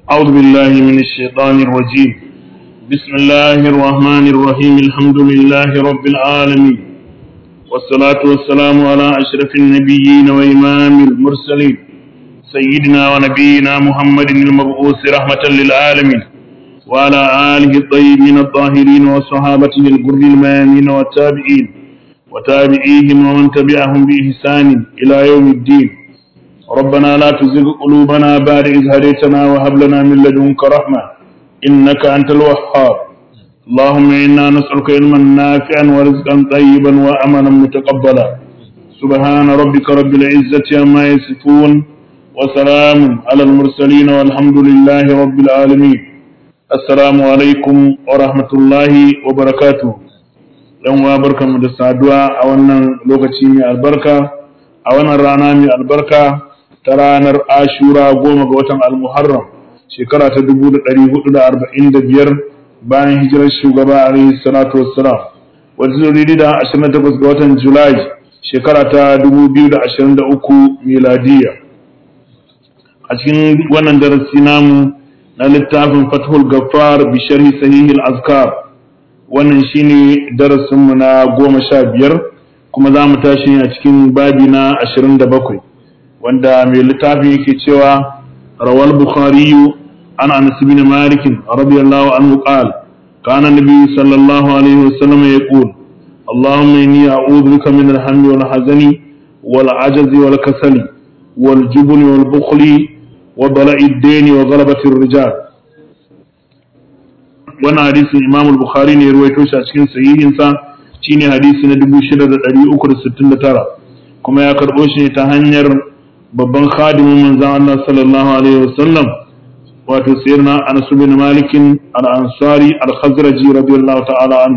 أعوذ بالله من الشيطان الرجيم بسم الله الرحمن الرحيم الحمد لله رب العالمين والصلاة والسلام على أشرف النبيين وإمام المرسلين سيدنا ونبينا محمد المبعوث رحمة للعالمين وعلى آله الطيبين الطاهرين وصحابته الغر الميامين والتابعين وتابعيهم ومن تبعهم بإحسان إلى يوم الدين ربنا لا تزغ قلوبنا بعد إذ هديتنا وهب لنا من لدنك رحمة إنك أنت الوهاب اللهم إنا نسألك علما نافعا ورزقا طيبا وأملا متقبلا سبحان ربك رب العزة عما يصفون وسلام على المرسلين والحمد لله رب العالمين السلام عليكم ورحمة الله وبركاته yan uwa barkanmu da saduwa a wannan lokaci mai albarka a wannan rana mai albarka ta ranar ashura goma ga watan almuharram shekara ta dubu da ɗari hudu da arba'in da biyar bayan hijirar shugaba alaihi salatu wassalam wadda zai daidai da ashirin da takwas ga watan julai shekara ta dubu biyu da ashirin da uku miladiya a cikin wannan darasi namu na littafin fathul gaffar bi sharhi sahihil azkar wannan shine darasinmu na goma sha biyar kuma za mu tashi a cikin babi na ashirin da bakwai wanda mai littafin yake cewa rawal bukhariyu an anas bin malik radiyallahu anhu qal kana nabi sallallahu alaihi wasallam yaqul اللهم إني أعوذ بك من الهم والحزن والعجز والكسل والجبن والبخل وضلع الدين وغلبة الرجال wannan hadisin Imam al-Bukhari ne ya ruwaito shi a cikin sahihinsa shine hadisi na 6369 kuma ya karbo shi ne ta hanyar babban khadimin manzon Allah sallallahu alaihi wasallam wato sayyidina Anas bin Malik al-Ansari al-Khazraji radiyallahu ta'ala anhu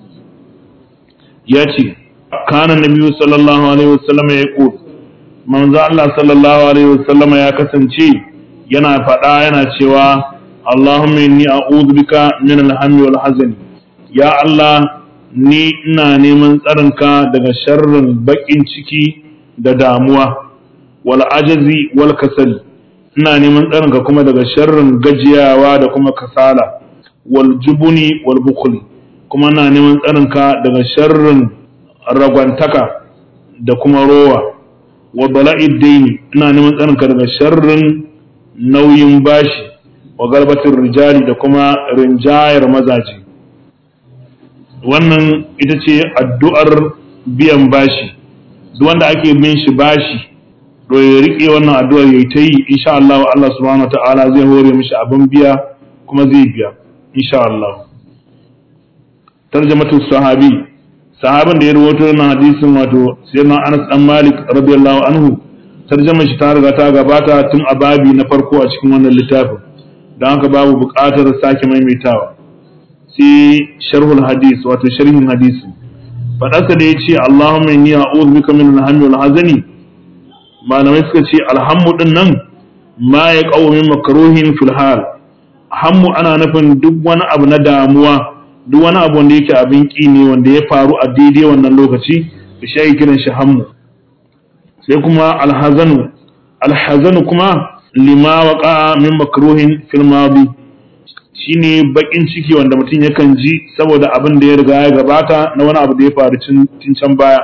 yace kana nabiyyu sallallahu alaihi wasallam ya ku manzon Allah sallallahu alaihi wasallam ya kasance yana faɗa yana cewa Allahumma inni a'udhu bika min al-hammi wal hazani ya Allah ni ina neman tsarinka daga sharrin bakin ciki da damuwa wal ajazi wal kasali ina neman tsarinka kuma daga sharrin gajiyawa da kuma kasala wal jubuni wal bukhli kuma ina neman tsarinka daga sharrin ragwantaka da kuma rowa wa bala'id daini ina neman tsarinka daga sharrin nauyin bashi wa galbatin rijali da kuma rinjayar mazaje wannan ita ce addu'ar biyan bashi duk wanda ake bin shi bashi to ya rike wannan addu'ar yayi ta yi insha Allah Allah subhanahu wataala zai hore mishi abin biya kuma zai biya insha Allah tarjamatu sahabi sahabin da ya rawaito wannan hadisin wato sayyidina Anas dan Malik radiyallahu anhu tarjamar shi ta riga ta gabata tun a babi na farko a cikin wannan littafin don haka babu buƙatar sake maimaitawa sai sharhul hadis wato sharhin hadisi faɗarsa da ya ce Allahumma inni a'udhu bika min al-hammi wal hazani malamai suka ce alhammu din nan ma ya qawu min makruhin fil hal hammu ana nufin duk wani abu na damuwa duk wani abu wanda yake abin ki ne wanda ya faru a daidai wannan lokaci da shi kiran shi hammu sai kuma alhazanu alhazanu kuma lima waƙa min makruhin fil madi shine bakin ciki wanda mutum yakan ji saboda abin da ya riga ya gabata na wani abu da ya faru cin can baya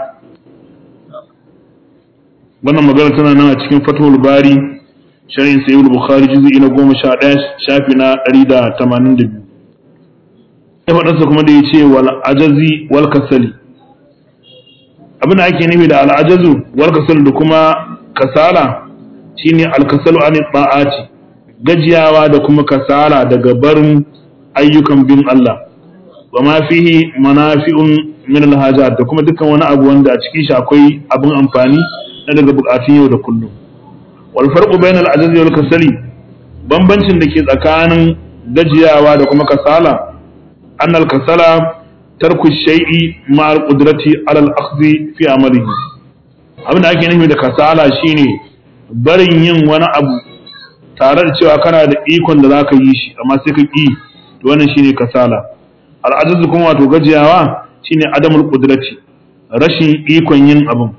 wannan magana tana nan a cikin fathul bari sharhin sayyid bukhari juz'i na 11 shafi na 182 ya faɗarsa kuma da ya ce wal ajazi wal kasali abin da ake nufi da al ajazu wal kasali da kuma kasala shine alkasalu an ta'ati gajiyawa da kuma kasala daga barin ayyukan bin Allah wa ma fihi manafi'un min alhajat da kuma dukkan wani abu wanda a cikin shi akwai abin amfani na daga bukatun yau da kullum wal farqu bainal ajzi wal kasali bambancin da ke tsakanin gajiyawa da kuma kasala annal kasala tarku shay'i ma al qudrati ala al akhdhi fi amalihi abin da ake nufi da kasala shine barin yin wani abu tare da cewa kana da ikon da za ka yi shi amma sai ka ƙi to wannan shine kasala al'ajazu kuma wato gajiyawa shine adamul qudrati rashin ikon yin abin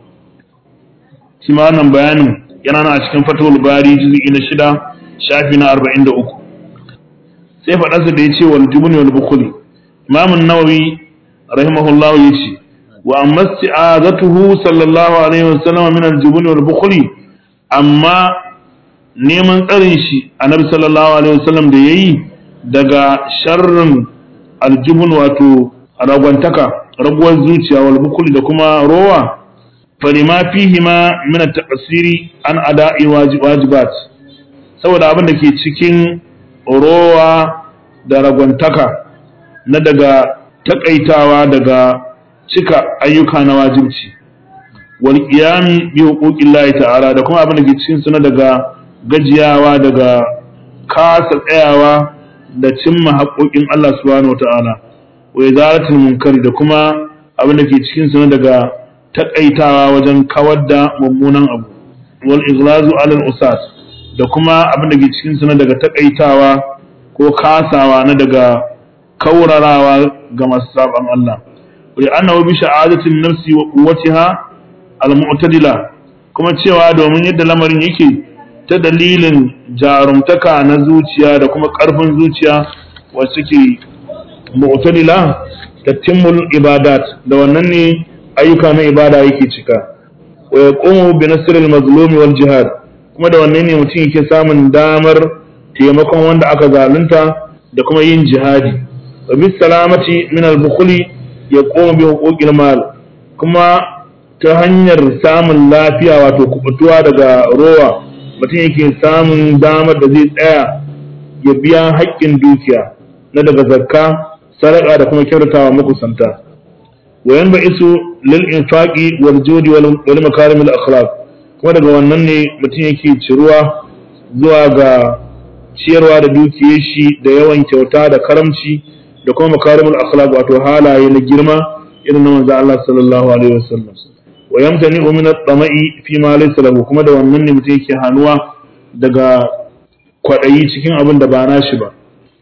shi ma wannan bayanin yana nan a cikin fatawul bari juz'i na shida shafi na arba'in da uku sai faɗarsa da ya ce wal jubni wal bukhli imam an-nawawi rahimahullahu yace wa amma isti'azatuhu sallallahu alaihi wasallam min al-jubni wal bukhli amma neman tsarin shi annabi sallallahu alaihi wasallam da yayi daga sharrin aljubun wato ragwantaka raguwar zuciya wal bukhli da kuma rowa falima fihima min at-taqsiri an ada'i wajibat saboda abin da ke cikin rowa da ragwantaka na daga takaitawa daga cika ayyuka na wajibci wal qiyami bi huquqillahi ta'ala da kuma abin da ke cikin suna daga gajiyawa daga kasa tsayawa da cimma haƙoƙin Allah subhanahu wata'ala wa izaratul munkari da kuma abin da ke cikin suna daga takaitawa wajen kawar da mummunan abu wal iglazu alal usas da kuma abin da ke cikin suna daga takaitawa ko kasawa na daga kaurarawa ga masu saban Allah wa annahu bi sha'adatin nafsi wa quwwatiha al mu'tadila kuma cewa domin yadda lamarin yake ta dalilin jarumtaka na zuciya da kuma ƙarfin zuciya wacce ke mu'tadila tatimul ibadat da wannan ne ayyuka na ibada yake cika wa yaqumu bi nasril mazlumi wal jihad kuma da wannan ne mutum yake samun damar taimakon wanda aka zalunta da kuma yin jihadi wa bis salamati min al bukhli yaqumu bi huquqil mal kuma ta hanyar samun lafiya wato kubutuwa daga rowa mutum yake samun damar da zai tsaya ya biya haƙƙin dukiya na daga zakka sadaka da kuma kyautatawa makusanta wa yan ba'isu lil infaqi wal judi wal makarim al akhlaq kuma daga wannan ne mutum yake ciruwa zuwa ga ciyarwa da dukiyar shi da yawan kyauta da karamci da kuma makarim al akhlaq wato halaye na girma irin na manzo Allah sallallahu alaihi wasallam wa yamtani min at-tama'i fi ma laysa lahu kuma da wannan ne mutum yake hanuwa daga kwadayi cikin abin da ba nashi ba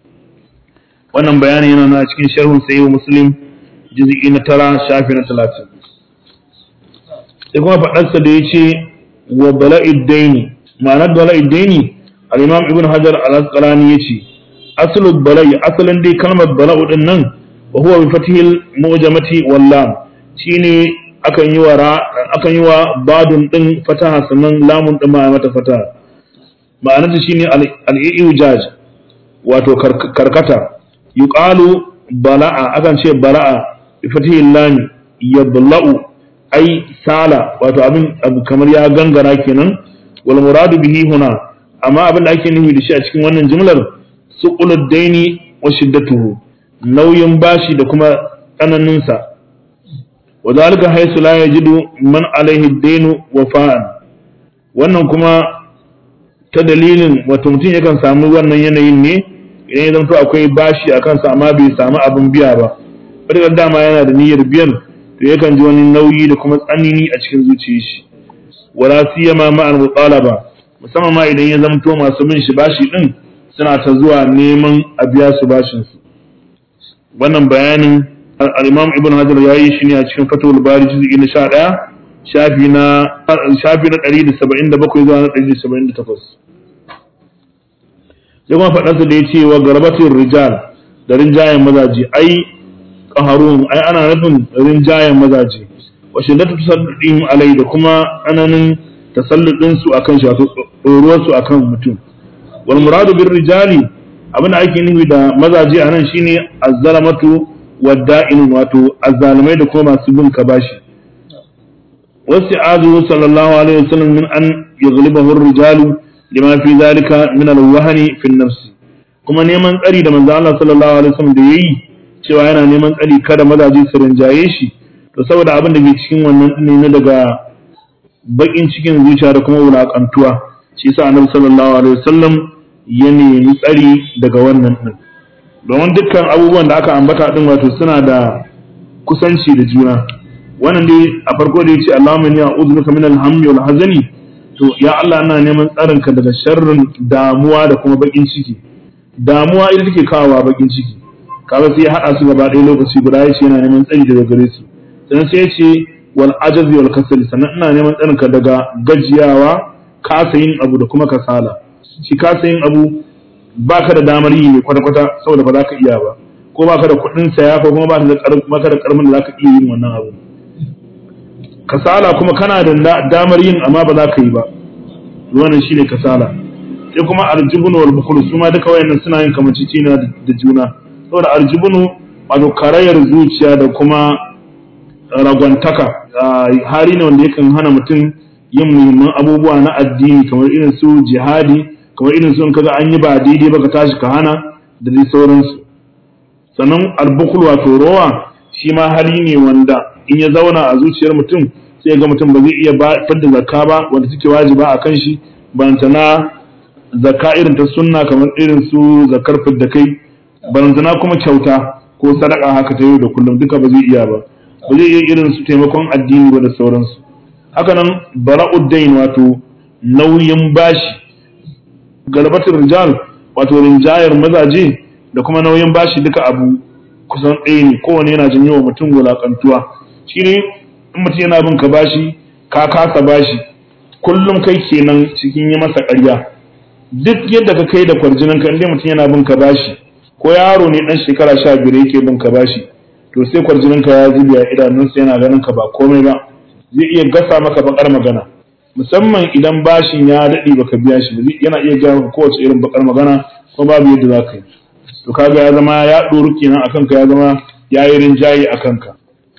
wannan bayani yana na cikin sharhun sahih muslim juz'i na tara shafi na 30 sai kuma fadarsa da yace wa bala'id daini ma'anar bala'id daini al-imam ibn hajar al-asqalani yace aslu bala'i asalin dai kalmar bala'u din nan wa huwa bi fathil mu'jamati wal lam shine akan yi wa akan yi wa badun din fataha sannan lamun din ma mata fataha ma'anar ta shine al-i'ujaj wato karkata yuqalu bala'a akan ce bala'a bi fatihil lam yabla'u ai sala wato abin abu kamar ya gangara kenan wal muradu bihi huna amma abin da ake nufi da shi a cikin wannan jimlar suqulud daini wa shiddatuhu nauyin bashi da kuma tsananinsa وذلك حيث لا يجد من عليه الدين وفاء wannan kuma ta dalilin wato mutum yakan samu wannan yanayin ne idan ya zanto akwai bashi a kansa amma bai samu abin biya ba wadda dama yana da niyyar biyan to yakan ji wani nauyi da kuma tsanini a cikin zuciyar shi wala siyama ma al mutalaba musamman ma idan ya zanto masu bin shi bashi din suna ta zuwa neman a biya su bashin su wannan bayanin al-imam ibn hajar ya yi shi ne a cikin fatawul bari juz'i na 11 shafi na shafi na 177 zuwa na 178 sai kuma faɗarsa da ya ce wa garbatin rijal da rinjayen mazaje ai qaharun ai ana nufin rinjayen mazaje wa shiddatu tasalludin alai da kuma ananin tasalludin su akan shi wato tsoruwar su akan mutum wal muradu bir rijali abin da ake nufi da mazaje anan shine azzalamatu wadda'in wato azzalimai da kuma masu bin ka bashi wasu azu sallallahu alaihi wasallam min an yaghlibahu ar-rijalu lima fi zalika min al-wahni fi an-nafs kuma neman tsari da manzo Allah sallallahu alaihi wasallam da yayi cewa yana neman tsari kada mazaje su rinjaye shi to saboda abin da ke cikin wannan ne na daga bakin cikin zuciya da kuma wulakantuwa shi yasa annabi sallallahu alaihi wasallam ya nemi tsari daga wannan din domin dukkan abubuwan da aka ambata din wato suna da kusanci da juna wannan dai a farko da yace Allahumma inni a'udhu bika min al-hammi wal hazani to ya Allah ina neman tsarin ka daga sharrin damuwa da kuma bakin ciki damuwa ita take kawowa bakin ciki kaga sai ya hada su gaba ɗaya lokaci guda yace yana neman tsari daga gare su sannan sai yace wal ajazi wal kasali sannan ina neman tsarin ka daga gajiyawa kasa yin abu da kuma kasala shi kasa yin abu baka da damar yi ne kwata-kwata saboda ba za ka iya ba ko baka da kuɗin saya ko kuma baka da karmin da za ka iya yin wannan abu kasala kuma kana da damar yin amma ba za ka yi ba wannan shine kasala sai kuma aljubunu wal bukhul su ma duka wayannan suna yin kamancicina da juna saboda aljubunu wato karayar zuciya da kuma ragwantaka hali ne wanda yakan hana mutum yin muhimman abubuwa na addini kamar irin su jihadi kamar irin su in kaga an yi ba daidai ba ka tashi ka hana da dai sauransu sannan albukul wato rowa shi ma hali ne wanda in ya zauna a zuciyar mutum sai ga mutum ba zai iya fadda zakka ba wanda take wajiba a kan shi bantana zakka irin ta sunna kamar irin su zakkar fidda kai bantana kuma kyauta ko sadaka haka ta yau da kullum duka ba zai iya ba ba zai iya irin su taimakon addini ba da sauransu haka nan bara'uddain wato nauyin bashi galabatul rijal wato rinjayar mazaje da kuma nauyin bashi duka abu kusan ɗaya ne kowane yana janyo wa mutum wulakantuwa shi ne in mutum yana bin ka bashi ka kasa bashi kullum kai kenan cikin yi masa ƙarya duk yadda ka kai da kwarjinin ka inda mutum yana bin ka bashi ko yaro ne dan shekara sha biyar yake bin ka bashi to sai kwarjinin ka ya zubi a idanunsa yana ganin ka ba komai ba zai iya gasa maka bakar magana musamman idan bashin ya daɗe baka biya shi ba yana iya gaya maka kowace irin bakar magana ko babu yadda za ka yi to kaga ya zama ya ɗoru kenan akan ka ya zama ya yi rinjaye a kanka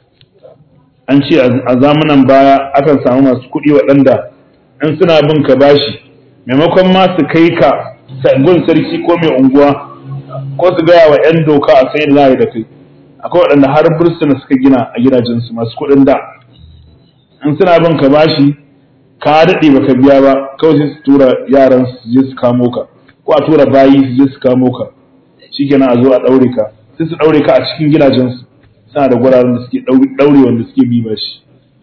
an ce a zamanan baya akan samu masu kuɗi waɗanda in suna bin ka bashi maimakon ma su kai ka gun sarki ko mai unguwa ko su gaya wa 'yan doka a sai layi da kai akwai waɗanda har bursuna suka gina a gidajensu masu kuɗin da in suna bin ka bashi ka daɗe baka biya ba kawai sai su tura yaran su je su kamo ka ko a tura bayi su je su kamo ka shikenan a zo a ɗaure ka sai su ɗaure ka a cikin gidajensu suna da guraren da suke ɗaure wanda suke bi bashi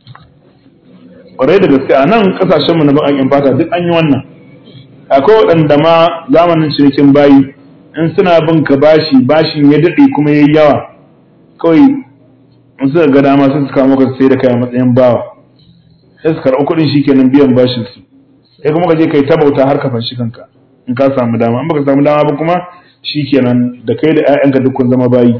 ƙwarai da gaske a nan ƙasashenmu na baƙaƙen fata duk an yi wannan akwai waɗanda ma zamanin cinikin bayi in suna bin ka bashi bashin ya daɗe kuma ya yi yawa kawai in suka ga dama sai su kawo maka sai da kai a matsayin bawa sai su karɓi kuɗin shi kenan biyan bashin su sai kuma ka je kai ta bauta har ka fanshi kanka in ka samu dama in baka samu dama ba kuma shi kenan da kai da 'ya'yanka duk kun zama bayi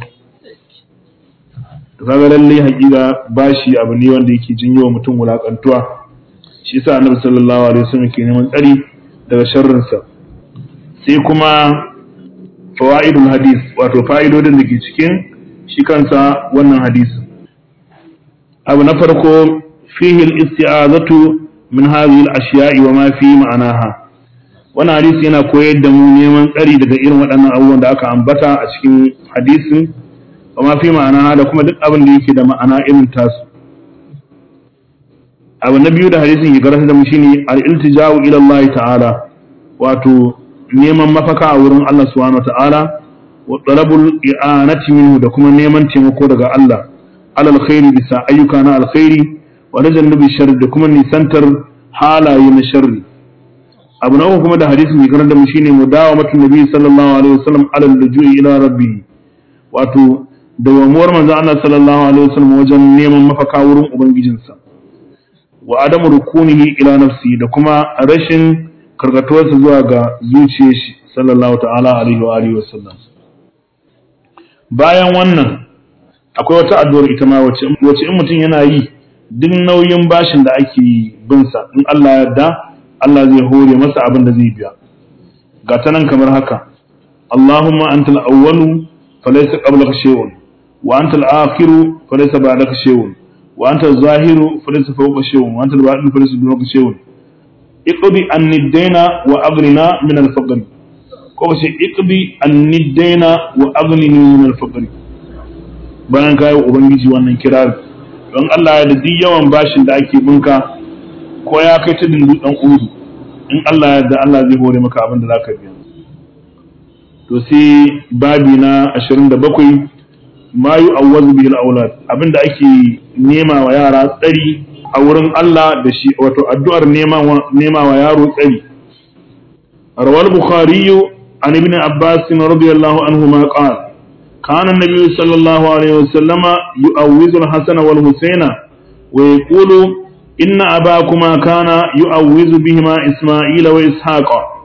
to kaga lalle hakika bashi abu ne wanda yake jinyo wa mutum wulakantuwa shi yasa annabi sallallahu alaihi wasallam ke neman tsari daga sharrin sa sai kuma fawaidul hadis wato fa'idodin da ke cikin shi kansa wannan hadisin abu na farko fihi al-isti'azatu min hadhihi al-ashiya'i wa ma fi ma'anaha wannan hadisi yana koyar da mu neman tsari daga irin waɗannan abubuwan da aka ambata a cikin hadisin wa ma fi ma'ana da kuma duk abin da yake da ma'ana irin tasu abu na biyu da hadisin ya karanta da mu shine al-iltija'u ila Allah ta'ala wato neman mafaka a wurin Allah subhanahu ta'ala wa talabul i'anati minhu da kuma neman taimako daga Allah alal khairi bisa ayyuka na alkhairi wa najannubi sharri da kuma nisantar halaye na sharri abu na uku kuma da hadisin ya karanta da mu shine mudawamatu nabi sallallahu alaihi wasallam alal lujui ila rabbih wato dawamuwar manzo Allah sallallahu alaihi wasallam wajen neman mafaka wurin ubangijinsa wa adamu rukunihi ila nafsi da kuma rashin karkatuwarsa zuwa ga zuciyar shi sallallahu ta'ala alaihi wa alihi wasallam bayan wannan akwai wata addu'ar ita ma wacce wacce in mutum yana yi duk nauyin bashin da ake bin sa in Allah ya yarda Allah zai hore masa abin da zai biya ga ta nan kamar haka Allahumma antal awwalu falaysa qablaka shay'un وأنت الآخر فليس بعدك شيء وأنت الظاهر فليس فوق شيء وأنت الباطن فليس دونك شيء اقضي أن الدين وأغننا من الفقر كوش اقضي أن الدين وأغنني من الفقر bayan kayi ubangiji wannan kirar don Allah ya da duk yawan bashin da ake binka ko ya kai ta dindu dan udu in Allah ya da Allah zai hore maka abin da zaka biya to sai babi na 27 ma yi awwazu bil aulad abinda ake nema wa yara tsari a wurin Allah da shi wato addu'ar nema wa nema wa yaro tsari rawal bukhari an ibn abbas radiyallahu anhu ma qala kana an-nabiy sallallahu alaihi wasallam yu'awwizu al-hasan wal husayna wa yaqulu inna abakuma kana yu'awwizu bihima isma'ila wa ishaqa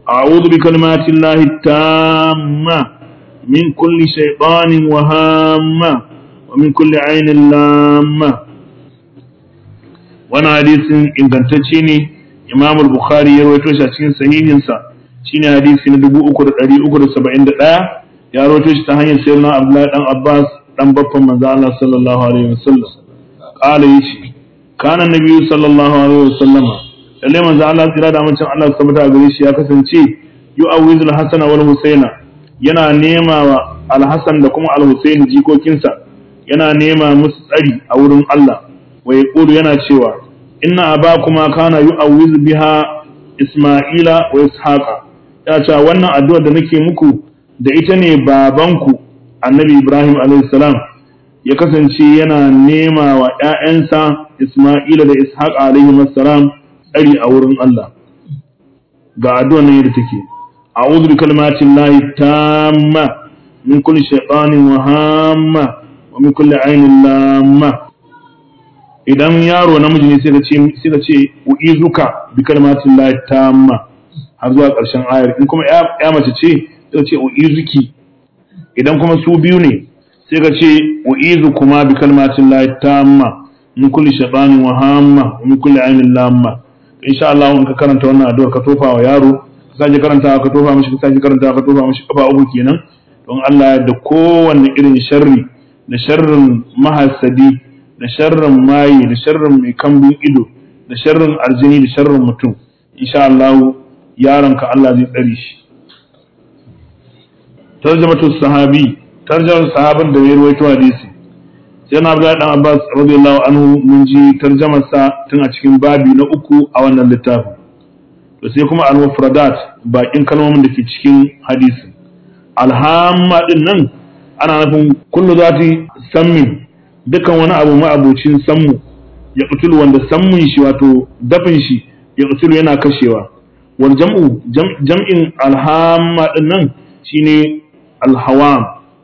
a'udhu bi kalimati llahi tamma min kulli shaytanin wa hamma wa min kulli ainin lamma wannan hadisin ingantacce ne Imam al-Bukhari ya rawaito shi a cikin sahihinsa shine hadisi na 3371 ya rawaito shi ta hanyar sayyidina Abdullahi dan Abbas dan baffan manzo Allah sallallahu alaihi wasallam qala yace kana nabiyyu sallallahu alaihi wasallama lalle manzo Allah tsira da amincin Allah tabbata a gare shi ya kasance yu'awwizul hasan wal husaina yana nema wa al-hasan da kuma al-husain jikokinsa yana nema musu tsari a wurin Allah wa yaqulu yana cewa inna abakuma kana yu'awwiz biha isma'ila wa ishaqa ya ce wannan addu'ar da nake muku da ita ne babanku annabi ibrahim alayhi salam ya kasance yana nema wa ‘ya'yansa Ismaila da Ishaq alaihi salam tsari a wurin Allah. Ga addu'a nan yadda take, a bi kalmatin lahi tamma min kulli shaitanin wa hamma wa min kulli ainin lamma. Idan yaro namiji ne sai ka ce u'izuka bi kalmatin lahi tamma har zuwa ƙarshen ayar. In kuma ya mace ce sai ka ce u'izuki. Idan kuma su biyu ne sai ka ce u'izu kuma bi kalmatin lahi tamma min kulli shaytanin wa hamma wa min kulli ainin lamma insha Allah in ka karanta wannan addu'ar ka tofa wa yaro ka sake karanta ka tofa mishi ka sake karanta ka tofa mishi kafa uku kenan don Allah da kowanne irin sharri da sharrin mahasadi da sharrin maye da sharrin mai kambun ido da sharrin aljini da sharrin mutum insha Allah yaronka Allah zai tsare shi tarjamatu sahabi tarjamar sahabin da ya ruwaito hadisi sai na Abdullahi dan Abbas radiyallahu anhu mun ji tarjamar sa tun a cikin babi na uku a wannan littafin to sai kuma al-mufradat bakin kalmomin da ke cikin hadisi alhamma din nan ana nufin kullu zati sammin dukan wani abu ma'abucin sammu ya kutul wanda sammun shi wato dafin shi ya kutul yana kashewa wal jam'u jam'in alhamma din nan shine alhawam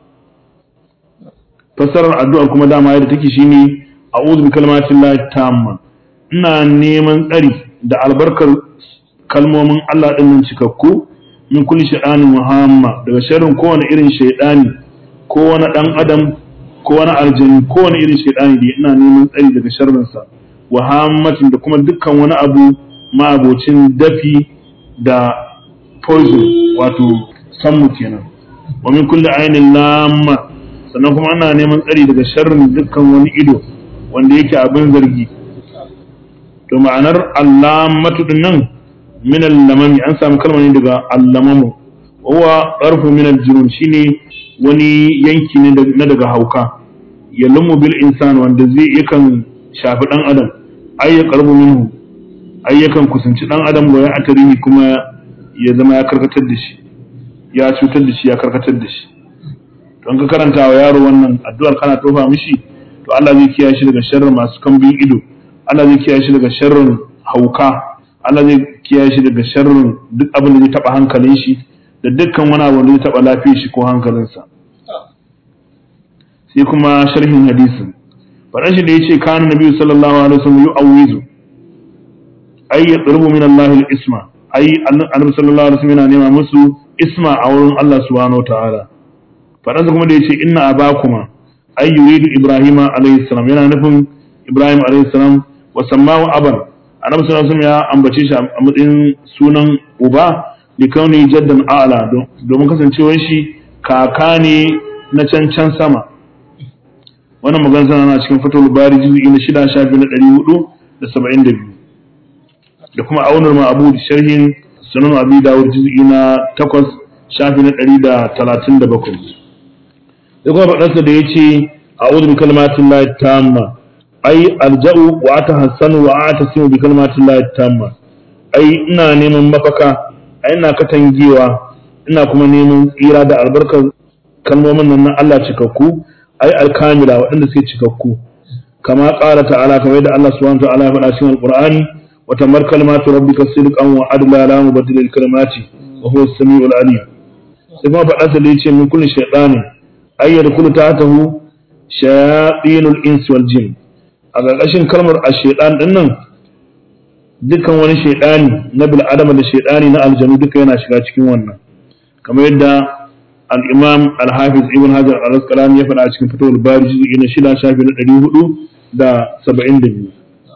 fassarar addu'ar kuma dama yadda take shine a'udhu bi kalmatin lahi tamma ina neman tsari da albarkar kalmomin Allah din nan cikakku min kulli shaytanin muhamma daga sharrin kowane irin shaytani ko wani dan adam ko wani aljani ko wani irin shaytani da ina neman tsari daga sharrin sa wa hammatin da kuma dukkan wani abu ma'abocin dafi da poison wato sammu kenan wa min kulli ainin lamma sannan kuma ana neman tsari daga sharrin dukkan wani ido wanda yake abin zargi to ma'anar allamatu din nan min allamami an samu kalma ne daga allamamu huwa qarfu min aljunun shine wani yanki ne na daga hauka yalumu bil insan wanda zai yakan shafi dan adam ay ya qarbu minhu ay yakan kusanci dan adam wa ya atarihi kuma ya zama ya karkatar da shi ya cutar da shi ya karkatar da shi don ka karanta wa yaro wannan addu'ar kana tofa mishi to Allah zai kiyaye shi daga sharrin masu kambin ido Allah zai kiyaye shi daga sharrin hauka Allah zai kiyaye shi daga sharrin duk abin da zai taba hankalin shi da dukkan wani abu da zai taba lafiyar shi ko hankalinsa sai kuma sharhin hadisin faɗan shi da yace kana nabi sallallahu alaihi wasallam yu'awwizu ay yatlubu min Allah al-isma ay annabi sallallahu alaihi wasallam yana nema musu isma a wurin Allah subhanahu wa ta'ala faɗansa kuma da ya ce inna abakuma ay yuridu ibrahima alayhi salam yana nufin ibrahim alayhi salam wa sammahu aban annabi sallallahu alaihi ya ambace shi a matsayin sunan uba li kauni jaddan a'la domin kasancewar shi kaka ne na can can sama wannan magana tana na cikin fatul bari juz'i na shida shafi na ɗari hudu da saba'in da biyu da kuma aunar ma'abu sharhin sunan abi dawud juz'i na takwas shafi na ɗari da talatin da bakwai sai kuma faɗarsa da ya ce a uzu bi kalmatin lahi tamma ai alja'u wa ata hassanu wa ata simu bi kalmatin lahi tamma ai ina neman mafaka ai ina katangewa ina kuma neman tsira da albarkar kalmomin nan na Allah cikakku ai alkamila waɗanda suke cikakku kama ƙara ta'ala kamar yadda Allah subhanahu wa ta'ala ya faɗa cikin alqur'ani wa tamar kalmatu rabbika sidqan wa adla la mubaddila lil kalimati wa huwa as-sami'ul alim sai kuma faɗarsa da ya ce min kulli shaytanin ay yadkhulu tahtahu shayatinul ins wal jin a ƙarƙashin kalmar ash-shaytan din nan dukkan wani shaidani na bil adama da shaidani na aljanu duka yana shiga cikin wannan kamar yadda al-imam al-hafiz ibn hajar al-asqalani ya faɗa a cikin fatawul bari juz'i na shida shafi na ɗari hudu da saba'in da biyu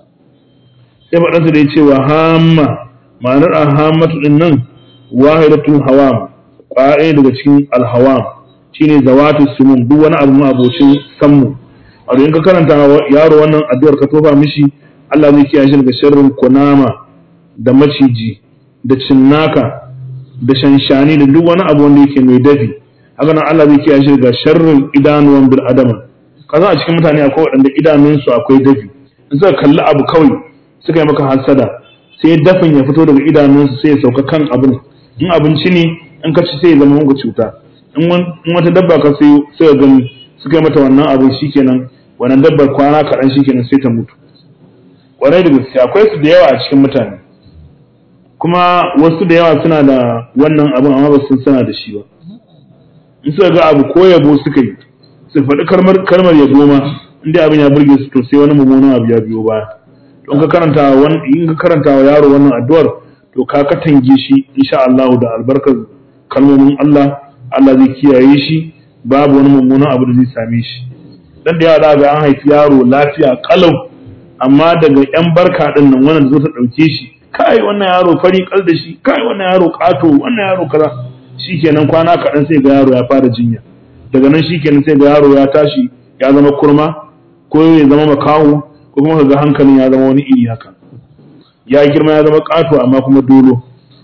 sai faɗansa da ya ce wa hamma ma'anar ahammatu din nan wahidatul hawam ƙwaya daga cikin alhawam shine zawatu sumun duk wani abu ma abocin sammu a in ka karanta yaro wannan addu'ar ka tofa mishi Allah zai kiyaye shi daga sharrin kunama da maciji da cinnaka da shanshani da duk wani abu wanda yake mai dafi haka nan Allah zai kiyaye shi daga sharrin idanuwan bil adama kaza a cikin mutane akwai waɗanda idanunsu akwai dafi in suka kalli abu kawai suka yi maka hasada sai dafin ya fito daga idanunsu sai ya sauka kan abin in abinci ne in ka ci sai ya zama muku cuta in wata dabba ka sai suka gani suka yi mata wannan abin shikenan wannan dabbar kwana kaɗan shikenan sai ta mutu kwarai da gaske akwai su da yawa a cikin mutane kuma wasu da yawa suna da wannan abin amma ba sun sana da shi ba in suka ga abu ko yabo suka yi su faɗi kalmar yabo ma inda abin ya burge su to sai wani mummunan abu ya biyo baya don ka karanta in ka karanta wa yaro wannan addu'ar to ka katange shi insha Allah da albarkar kalmomin Allah Allah zai kiyaye shi babu wani mummunan abu da zai same shi dan da yawa ga an haifi yaro lafiya kalau amma daga yan barka din nan wannan zo ta dauke shi kai wannan yaro fari kal da shi kai wannan yaro kato wannan yaro kaza shikenan kwana kaɗan sai ga yaro ya fara jinya daga nan shikenan sai ga yaro ya tashi ya zama kurma ko ya zama makaho ko kuma ga hankalin ya zama wani iri haka ya girma ya zama kato amma kuma dolo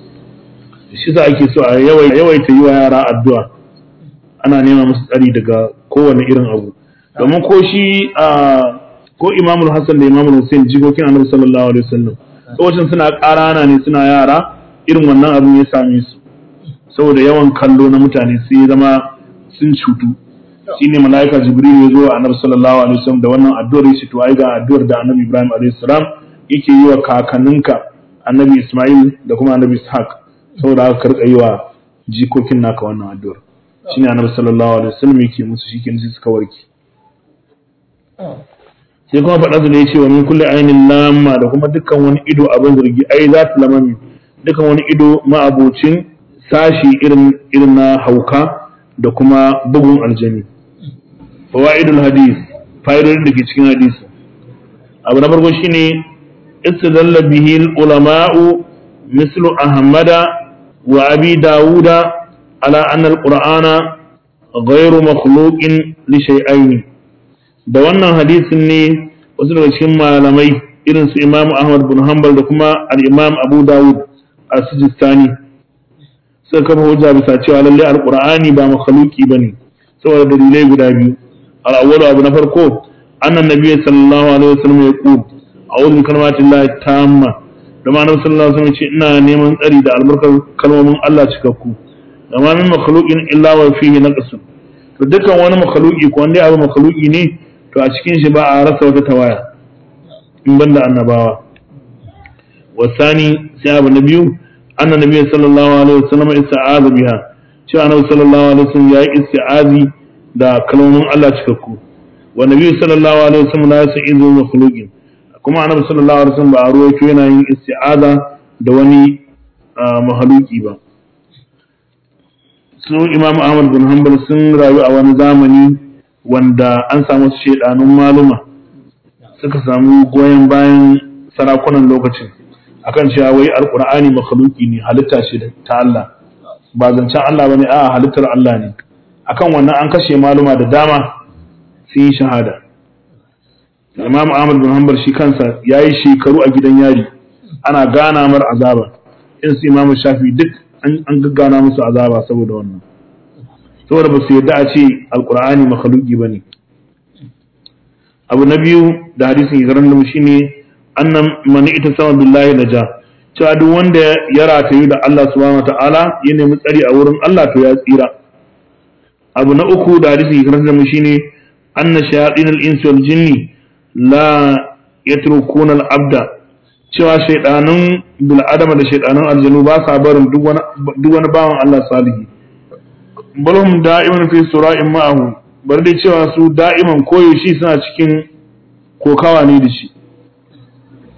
shi sa ake so a yawaita yi wa yara addu'a ana nema musu tsari daga kowane irin abu domin ko shi a ko imamul hassan da imamul hussein jikokin annabi sallallahu alaihi wasallam lokacin suna ƙarana ne suna yara irin wannan abin ya same su saboda yawan kallo na mutane sai ya zama sun cutu shine malaika jibril ya zo a annabi sallallahu alaihi wasallam da wannan addu'ar ya ce to ai ga addu'ar da annabi ibrahim alaihi salam yake yi wa kakanninka annabi isma'il da kuma annabi ishaq saboda haka karka yi wa jikokin naka wannan addu'ar shine annabi sallallahu alaihi wasallam yake musu shikenan sai suka warke sai kuma faɗa su da ya ce wa min kulli ainin lamma da kuma dukkan wani ido abin zargi ai za ta lamami dukkan wani ido ma'abocin sashi irin irin na hauka da kuma bugun aljani fawaidul hadis fa'idodin da ke cikin hadisi abu na farko shine istadalla bihi ulama'u mislu ahmada wa abi dawuda ala anna alqur'ana ghayru makhluqin li shay'ain da wannan hadisin ne wasu daga cikin malamai irin su Imam Ahmad bin Hanbal da kuma al-Imam Abu Dawud as-Sijistani suka kafa hujja bisa cewa lalle al-Qur'ani ba makhluqi bane saboda dalilai guda biyu al-awwalu abu na farko annan nabiy sallallahu alaihi wasallam ya ku a'udhu bi kalimatillahi tamma da ma annabi sallallahu alaihi wasallam ce ina neman tsari da albarkar kalmomin Allah cikakku da ma min makhluqin illa wa fihi naqsun to dukkan wani makhluqi ko wanda abu makhluqi ne to a cikin shi ba a rasa wata tawaya in banda annabawa wasani sai abu na biyu anna nabi sallallahu alaihi wasallam ista'aza biha cewa annabi sallallahu alaihi wasallam yayi isti'azi da kalmomin Allah cikakku wa nabi sallallahu alaihi wasallam la ya'izu makhluqin kuma annabi sallallahu alaihi wasallam ba a ruwaito yana yin isti'aza da wani mahaluki ba su imam ahmad bin hanbal sun rayu a wani zamani wanda an samu su shedanun maluma suka samu goyon bayan sarakunan lokacin akan cewa wai alqur'ani makhluki ne halitta ce ta Allah ba zancen Allah bane a halittar Allah ne akan wannan an kashe maluma da dama sun yi shahada Imam Ahmad bin Hanbal shi kansa yayi shekaru a gidan yari ana gana mar azaba in su Imam Shafi duk an gaggana musu azaba saboda wannan saboda ba su yadda a ce alkur'ani makhluki bane abu na biyu da hadisin igaran da shi ne annan mani ita sama billahi naja cewa duk wanda ya ratayu da Allah subhanahu wataala ya nemi tsari a wurin Allah to ya tsira abu na uku da hadisin igaran da shi ne anna shayatin al-insi wal jinni la yatrukuna al-abda cewa shaidanun bil'adama da shaidanun aljanu ba sa barin duk wani bawan Allah salihi balhum da'iman fi sura'in ma'ahu bar dai cewa su da'iman koyaushe suna cikin kokawa ne da shi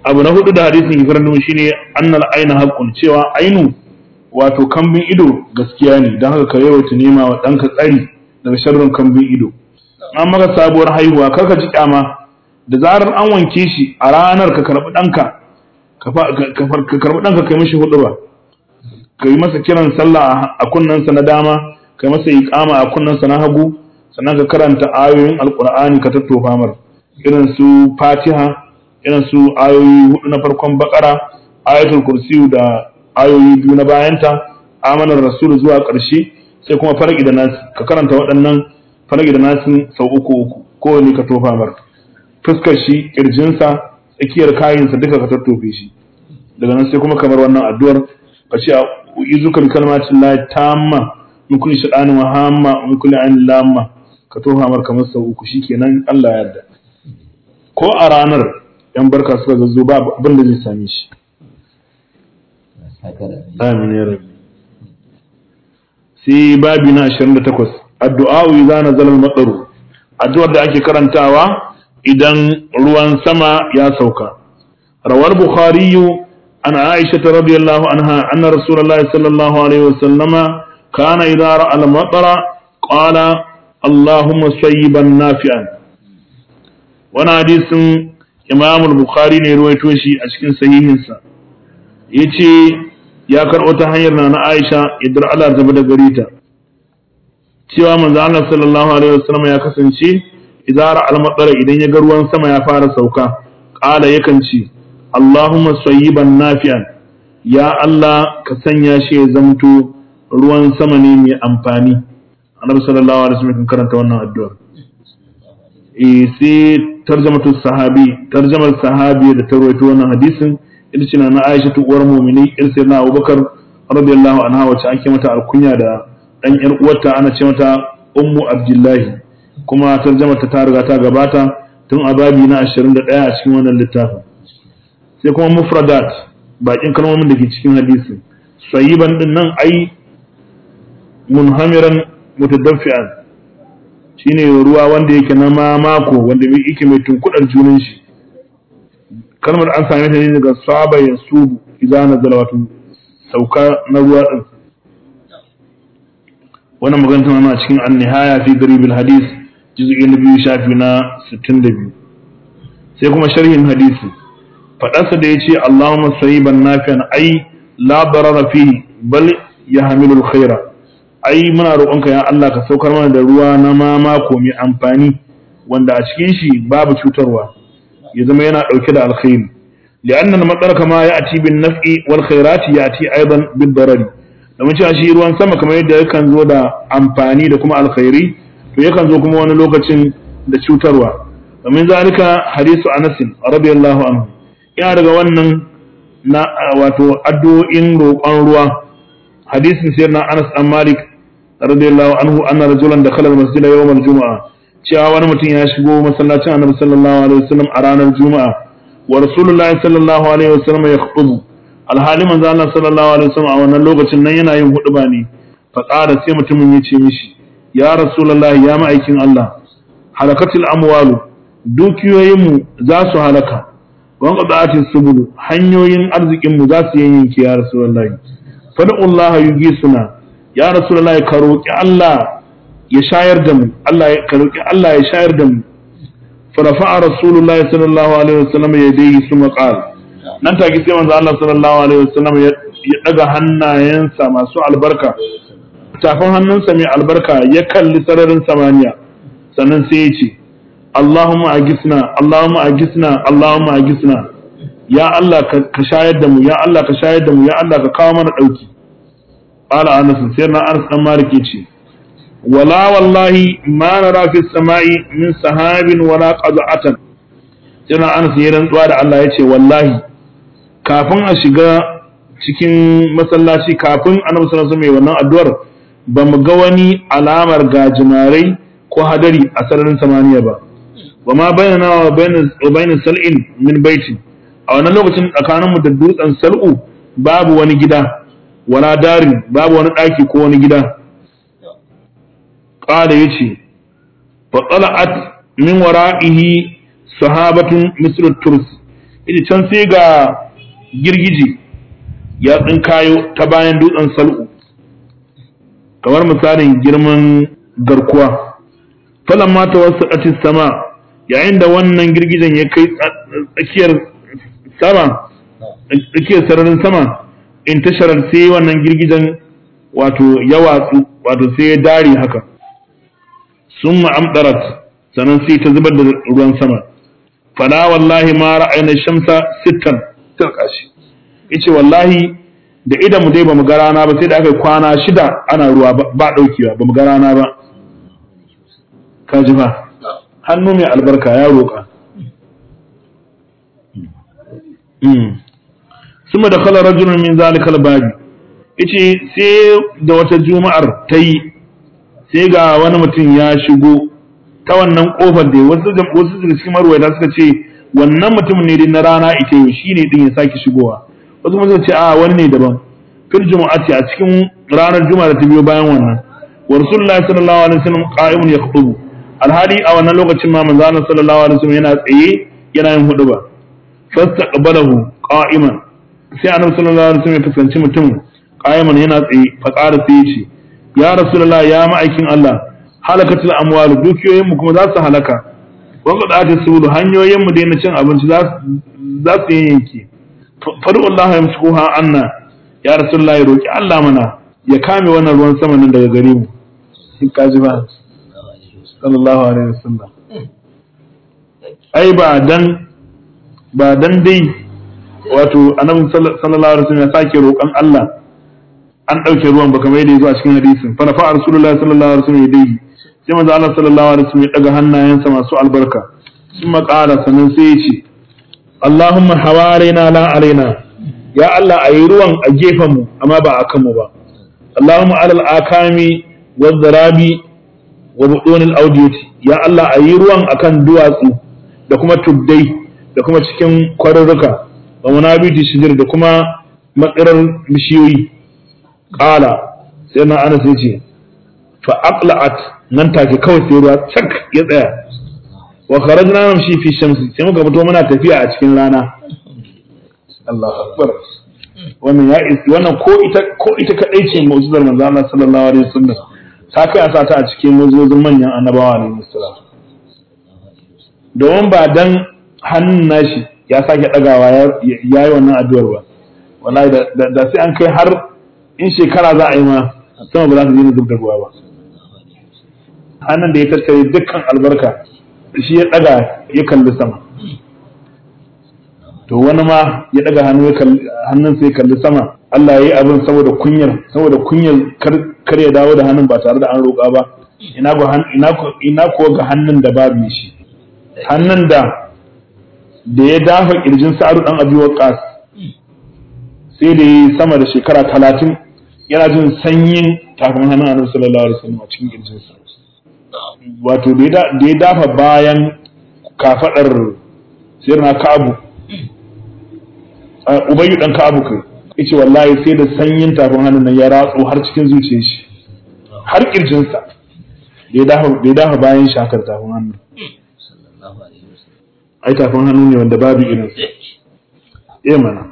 abu na hudu da hadisin ke karanta shine annal aina haqqun cewa ainu wato kambin ido gaskiya ne don haka ka yawaita nema wa ɗanka tsari daga sharrin kambin ido an maka sabuwar haihuwa kar ka ji kyama da zarar an wanke shi a ranar ka karɓi ɗanka ka karɓi ɗanka kai mashi hudu ba ka yi masa kiran sallah a kunnensa na dama ka yi masa iqama a kunnensa na hagu sannan ka karanta ayoyin alqur'ani ka tattofa mar irin su fatiha irin su ayoyi hudu na farkon bakara ayatul kursiyu da ayoyi biyu na bayanta amanar rasul zuwa ƙarshe sai kuma farki da nasi ka karanta waɗannan farki da nasi sau uku uku kowane ka tofa mar fuskar shi kirjinsa tsakiyar kayansa duka ka tattofe shi daga nan sai kuma kamar wannan addu'ar ka ce izuka bi kalmatin la tamma min kulli shaytanin wa hamma min kulli ainin lamma ka tofa mar kamar sau uku shikenan Allah ya yarda ko a ranar yan barka suka zazzo ba abin da zai same shi amin ya rabbi sai babi na 28 addu'a idza nazala al-mataru addu'ar da ake karantawa idan ruwan sama ya sauka rawar bukhari an aisha radiyallahu anha anna rasulullahi sallallahu alaihi wasallama kana idza ra'a al-matara qala allahumma sayyiban nafi'an wani hadisin imam al-bukhari ne ruwaito shi a cikin sahihinsa yace ya karɓo ta hanyar na na Aisha idar Allah ta da gare ta cewa manzo Allah sallallahu alaihi wasallam ya kasance idara al-matsara idan ya ga ruwan sama ya fara sauka qala yakan ce Allahumma sayyiban nafi'an ya Allah ka sanya shi ya zamto ruwan sama ne mai amfani annabi sallallahu alaihi wasallam kan karanta wannan addu'a eh sai tarjamatu sahabi tarjamar sahabi da ta rawaito wannan hadisin ita ce na Aisha ta uwar mu'mini ir sai na Abubakar radiyallahu anha wacce ake mata alkunya da dan yar uwarta ana ce mata Ummu Abdullahi kuma tarjamar ta riga ta gabata tun a babi na 21 a cikin wannan littafin sai kuma mufradat bakin kalmomin da ke cikin hadisi sayyiban din nan ai munhamiran mutadaffi'an shine ruwa wanda yake na mamako wanda yake mai tunkudar junan shi kalmar an same ta ne daga saba ya subu idan na zala wato sauka na ruwa din wannan magana tana cikin an-nihaya fi garibil hadis juz'i na biyu shafi na 62 sai kuma sharhin hadisi fadarsa da yace Allahumma sayyiban nafi'an ai la darara fihi bal yahmilul khaira ai muna roƙonka ya Allah ka saukar mana da ruwa na mamako mai amfani wanda a cikin shi babu cutarwa ya zama yana ɗauke da alkhairi li'anna al-matsar kama ya ati bin naf'i wal khairati ya ati aidan bin darari domin cewa shi ruwan sama kamar yadda yakan zo da amfani da kuma alkhairi to yakan zo kuma wani lokacin da cutarwa domin zalika hadisu Anas radiyallahu anhu yana daga wannan na wato addu'o'in roƙon ruwa hadisin sayyidina Anas dan Malik radiyallahu anhu anna rajulan dakhala al-masjid yawm al-jum'ah cewa wani mutum ya shigo masallacin annabi sallallahu alaihi wasallam a ranar juma'a wa rasulullahi sallallahu alaihi wasallam ya khutubu alhali manzo Allah sallallahu alaihi wasallam a wannan lokacin nan yana yin huduba ne fa qala sai mutumin ya ce mishi ya rasulullahi ya ma'aikin Allah halakatul amwalu dukiyoyin mu za su halaka wa qada'atis subul hanyoyin arzikin mu za su yanke ya rasulullahi fad'ullaha yugisuna ya rasulullahi ka roki Allah ya shayar da mu Allah ya roki Allah ya shayar da mu farafa'a rasulullahi sallallahu alaihi wasallam ya dai su maqal nan take sai manzo Allah sallallahu alaihi wasallam ya daga hannayensa masu albarka tafin hannunsa mai albarka ya kalli sararin samaniya sannan sai ya ce Allahumma agisna Allahumma agisna Allahumma agisna ya Allah ka shayar da mu ya Allah ka shayar da mu ya Allah ka kawo mana dauki qala anas sai na anas dan malik yace wala wallahi ma nara fi samai min sahabin wala qaza'atan sai na anas ya rantsuwa da Allah yace wallahi kafin a shiga cikin masallaci kafin annabi sallallahu alaihi wannan addu'ar ba mu ga wani alamar gajimarai ko hadari a sararin samaniya ba wa ma bayyana wa bayyana sal'in min baiti a wannan lokacin tsakaninmu da dutsen sal'u babu wani gida wala darin babu wani ɗaki ko wani gida ƙada ya ce fatsala'at min wara'ihi sahabatun misr turs ita can sai ga girgije ya tsinkayo ta bayan dutsen sal'u kamar misalin girman garkuwa falan mata wasu ƙatis sama yayin da wannan girgijen ya kai tsakiyar sama tsakiyar sararin sama in tasharar sai wannan girgijen wato ya watsu wato sai ya dare haka sun ma'amdarat sannan sai ta zubar da ruwan sama fala wallahi ma ra'ayna shamsa sittan tilka shi yace wallahi da idan mu dai bamu ga rana ba sai da aka kwana shida ana ruwa ba daukewa bamu ga rana ba ka ji fa hannu mai albarka ya roƙa suma da kala rajulun min zalikal babi yace sai da wata juma'ar ta yi sai ga wani mutum ya shigo ta wannan kofar da wasu wasu daga cikin marwayata suka ce wannan mutum ne din na rana ita yau shine din ya sake shigowa wasu kuma suka ce a wani ne daban fil jumu'ati a cikin ranar juma'a da ta biyo bayan wannan wa rasulullahi sallallahu alaihi wasallam qa'imun yakhutubu alhali a wannan lokacin ma manzo Allah sallallahu alaihi wasallam yana tsaye yana yin huduba fastaqbalahu qa'iman sai annabi sallallahu alaihi wasallam ya fuskanci mutum qa'iman yana tsaye fa qala sai ya ce ya rasulullah ya ma'aikin Allah halakatul amwal dukiyoyin mu kuma za su halaka wa qadati sulu hanyoyin mu daina cin abinci za za su yanke fadu Allah ya musuha anna ya rasulullah ya roki Allah mana ya kame wannan ruwan sama nan daga gare mu in ka ji ba sallallahu alaihi wasallam ai ba dan ba dan dai wato annabi sallallahu alaihi wasallam ya sake roƙon Allah an ɗauke ruwan ba kamar yadda ya zo a cikin hadisin fa nafa rasulullahi sallallahu alaihi wasallam yadayhi sai manzo Allah sallallahu alaihi wasallam ya daga hannayensa masu albarka sun maƙara sannan sai ya ce Allahumma hawarina la alaina ya Allah ayi ruwan a gefen mu amma ba a kan mu ba Allahumma alal akami wa zarabi wa budunil audiyati ya Allah ayi ruwan akan duwatsu da kuma tuddai da kuma cikin kwarurruka wa munabiti shijir da kuma matsirar bishiyoyi qala sai na anas yace fa aqla'at nan take kawai sai ruwa cak ya tsaya wa kharajna namshi fi shamsi sai muka fito muna tafiya a cikin rana Allahu akbar wannan ya isi wannan ko ita ko ita kadai ce mu'jizar manzo Allah sallallahu alaihi wasallam ta kai a sata a cikin mu'jizozin manyan annabawa alaihi wasallam domin ba dan hannun nashi ya sake dagawa ya yi wannan addu'ar ba wallahi da sai an kai har in shekara za a yi ma sama ba za su yi zub da ruwa ba hannun da ya tattare dukkan albarka shi ya daga ya kalli sama to wani ma ya daga hannu hannun sai kalli sama Allah ya yi abin saboda kunyar saboda kunyar kar ya dawo da hannun ba tare da an roƙa ba ina ina ko ga hannun da babu shi hannun da da ya dafa kirjin sa'adu dan abi waqas sai da yi sama da shekara talatin yana jin sanyin tafin hannun annabi sallallahu alaihi wasallam a cikin kirjin sa wato da ya dafa bayan kafadar sirna ka'abu ubayyu dan ka'abu kai yace wallahi sai da sanyin tafin hannun nan ya ratso har cikin zuciyar shi har kirjin sa da ya dafa da ya dafa bayan shakar tafin hannun ai tafin hannu ne wanda babu irin sa eh mana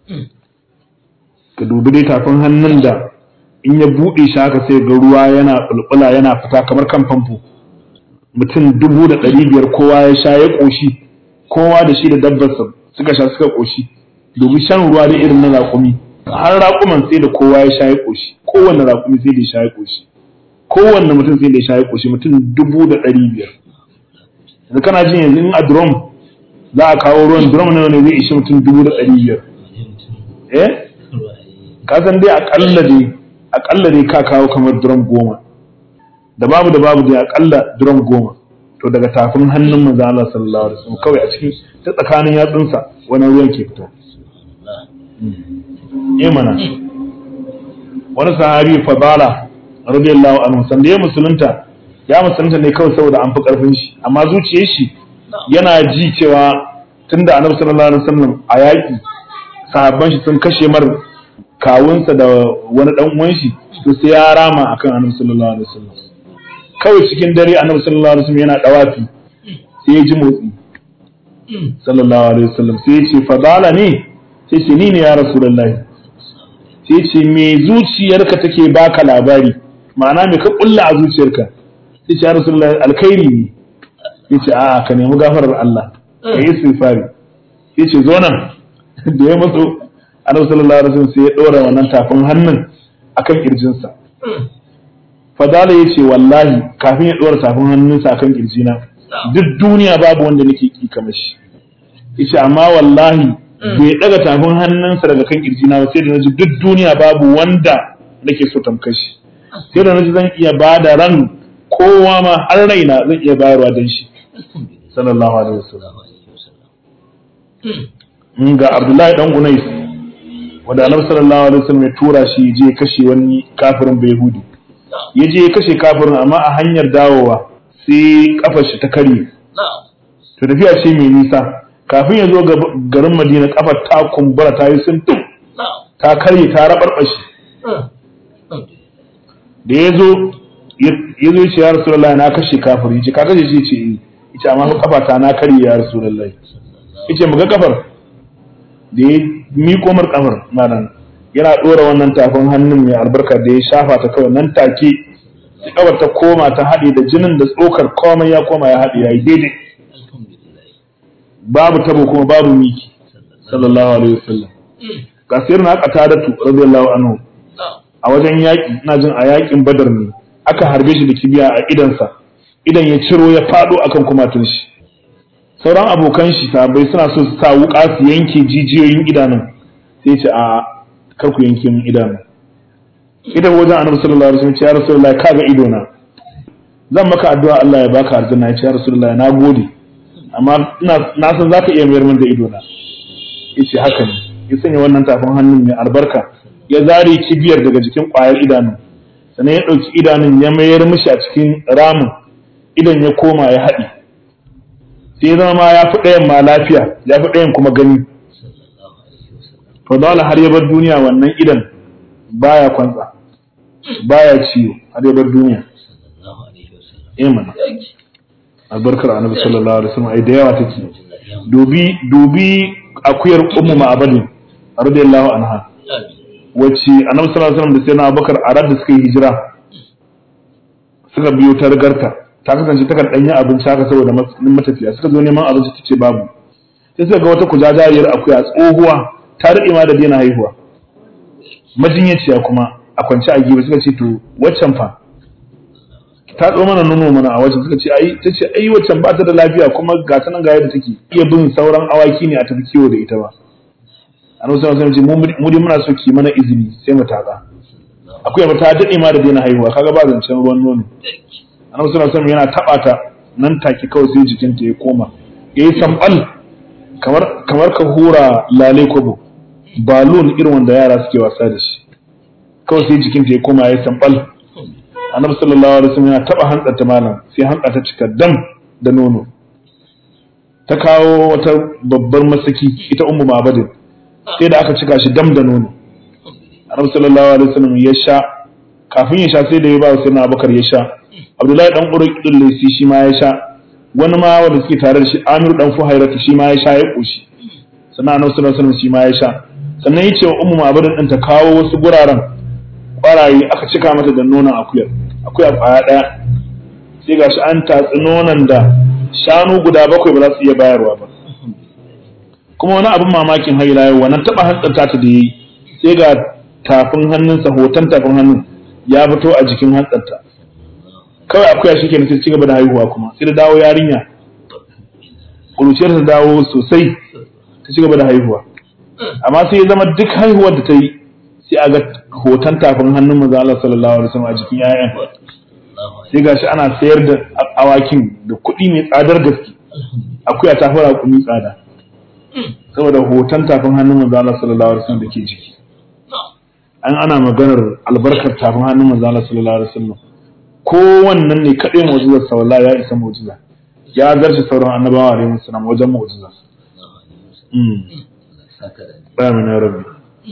ka dubi dai tafin hannun da in ya buɗe shi haka sai ga ruwa yana bulbula yana fita kamar kan famfo mutum dubu da ɗari biyar kowa ya sha ya ƙoshi kowa da shi da dabbarsa suka sha suka ƙoshi dubi shan ruwa da irin na raƙumi har raƙuman sai da kowa ya sha ya ƙoshi kowanne raƙumi sai da ya sha ya ƙoshi kowanne mutum sai da ya sha ya ƙoshi mutum dubu da ɗari biyar yanzu kana jin yanzu in a drum za a kawo ruwan drum nawa ne zai ishi mutum dubu da ɗari biyar eh ka san dai aƙalla dai aƙalla dai ka kawo kamar drum goma da babu da babu dai aƙalla drum goma to daga tafin hannun manzo Allah sallallahu alaihi wasallam kawai a cikin ta tsakanin yatsunsa wani ruwan ke fita eh mana wani sahabi fadala radiyallahu anhu san da ya musulunta ya musulunta ne kawai saboda an fi karfin shi amma zuciyar shi yana ji cewa tunda annabi sallallahu alaihi wasallam a yaƙi sahabban shi sun kashe mar kawunsa da wani dan uwan shi to sai ya rama akan annabi sallallahu alaihi wasallam kawai cikin dare annabi sallallahu alaihi wasallam yana dawafi sai ya ji motsi sallallahu alaihi wasallam sai ya ce fadala ne sai ce ni ne ya rasulullahi sai ce me zuciyarka take baka labari ma'ana me ka kulla a zuciyarka sai ce ya rasulullahi alkhairi ne sai ce a'a ka nemi gafarar Allah ka yi istighfari sai ce zo nan da ya matso annabi sallallahu alaihi wasallam sai ya dora wannan tafin hannun akan kirjinsa fadala ya ce wallahi kafin ya dora tafin hannunsa akan kirjina duk duniya babu wanda nake ki kamar shi yace amma wallahi bai daga tafin hannunsa daga kan kirjina ba sai da naji duk duniya babu wanda nake so tamkar shi sai da naji zan iya bada ran kowa ma har raina zan iya bayarwa dan shi sallallahu alaihi wasallam ga Abdullahi dan Gunais wanda Annabi sallallahu alaihi wasallam ya tura shi je kashe wani kafirin Bayhudi ya je ya kashe kafirin amma a hanyar dawowa sai kafar shi ta karye to tafiya ce mai nisa kafin ya zo garin Madina kafar ta kumbura ta yi sun ta karye ta rabarbashi da ya zo ya zo ce ya Rasulullahi na kashe kafiri ya ce ka kashe shi ce eh ita amma kafa ta na karye ya Rasulullahi yace muga kafar da ya miko mar kafar malam yana dora wannan tafin hannun mai albarka da ya shafa ta kawai nan take sai kafar ta koma ta haɗe da jinin da tsokar komai ya koma ya haɗe ya yi daidai babu tabo kuma babu miki sallallahu alaihi wasallam ga sayar na aka tadatu radiyallahu anhu a wajen yaƙi ina jin a yaƙin badar ne aka harbe shi da kibiya a idansa idan ya ciro ya faɗo akan kumatun shi sauran abokan shi sabai suna so su sa wuka su yanke jijiyoyin idanun sai ce a kar ku yanke min idanu idan wajen annabi sallallahu alaihi wasallam ya rasulullahi kaga ido na zan maka addu'a Allah ya baka aljanna ya ce ya rasulullahi na gode amma ina na san zaka iya mayar min da ido na yace haka ne ya sanya wannan tafin hannun mai albarka ya zare kibiyar daga jikin ƙwayar idanun sannan ya ɗauki idanun ya mayar mishi a cikin ramin idan ya koma ya haɗe sai zama ma ya fi ɗayan ma lafiya ya fi ɗayan kuma gani to dole har ya bar duniya wannan idan baya kwantsa baya ciwo har ya bar duniya eh mana albarkar annabi sallallahu alaihi wasallam ai da yawa take dubi dubi akuyar ummu ma'abadin radiyallahu anha wacce annabi sallallahu alaihi wasallam da sayyidina abubakar a da suka yi hijira suka biyo ta rigarta ta kasance takan danyen abinci haka saboda matafiya suka zo neman abinci tace babu sai suka ga wata kujajariyar akuya tsohuwa ta rike ma da daina haihuwa majinyaciya kuma a kwance a gibe suka ce to waccan fa ta tso mana nono mana a wajen suka ce ai ta ce ai waccan ba ta da lafiya kuma ga ta nan ga yadda take iya bin sauran awaki ne a tafi kiwo da ita ba annabi sallallahu alaihi wasallam ce mu dai muna so ki mana izini sai mu taka akuya ba ta dade ma da daina haihuwa kaga ba zancen ruwan nono annabi sallallahu alaihi wasallam yana taba ta nan take kawai sai jikinta ya koma yayi sambal kamar kamar ka hura lale kobo balloon irin wanda yara suke wasa da shi kawai sai jikinta ya koma yayi sambal annabi sallallahu alaihi wasallam yana taba hantsar ta malam sai hantsa ta cika dam da nono ta kawo wata babbar masaki ita ummu mabadin sai da aka cika shi dam da nono annabi sallallahu alaihi wasallam ya sha kafin ya sha sai da ya ba sai na abakar ya sha abdullahi dan uruk din lesi shi ma ya sha wani ma wanda suke tare da shi amiru dan fuhairatu shi ma ya sha ya koshi sannan annabi sallallahu alaihi wasallam shi ma ya sha sannan ya ce wa ummu mabadin din ta kawo wasu guraren kwaraye aka cika mata da nonon akuyar akuya kwaya daya sai gashi an tatsi nonon da shanu guda bakwai ba za su iya bayarwa ba kuma wani abin mamakin haila yau wannan taba hantsarta ta da yi sai ga tafin hannunsa hoton tafin hannun ya fito a jikin hantsarta kawai akuya shi ke sai ci gaba da haihuwa kuma sai da dawo yarinya kuruciyar ta dawo sosai ta ci gaba da haihuwa amma sai ya zama duk haihuwar da ta yi sai a ga hoton tafin hannun manzo Allah sallallahu alaihi wasallam a jikin 'ya'yan sai gashi ana sayar da awakin da kuɗi mai tsadar gaske akuya ta fara kuɗi tsada saboda hoton tafin hannun manzo Allah sallallahu alaihi wasallam da ke jiki an ana maganar albarkar tafin hannun manzo Allah sallallahu alaihi wasallam ko wannan ne kadai mu'jizar sa wallahi ya isa mu'jiza ya zarce sauran annabawa alaihi wasallam wajen mu'jiza Amin ya rabbi.